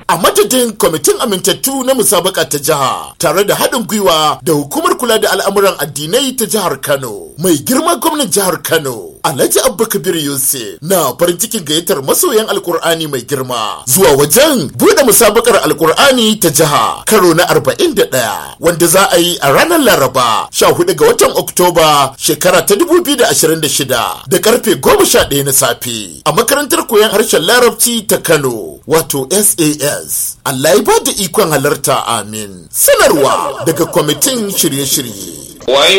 a madadin kwamitin amintattu na musabaka ta jiha tare da haɗin gwiwa da hukumar kula da al'amuran addinai ta jihar Kano. Mai girma gwamnan jihar Kano, Alhaji Abba Kabir Yusuf na farin cikin gayyatar masoyan Alkur'ani mai girma zuwa wajen buɗe musabakar Alkur'ani ta jiha karo na 41 wanda za a yi a ranar Laraba 14 ga watan Oktoba shekara ta 2026 da karfe 11 na safe a makarantar koyon harshen Larabci ta Kano wato SAS. Allah ya ba da ikon halarta amin. Sanarwa daga kwamitin shirye-shirye. Wai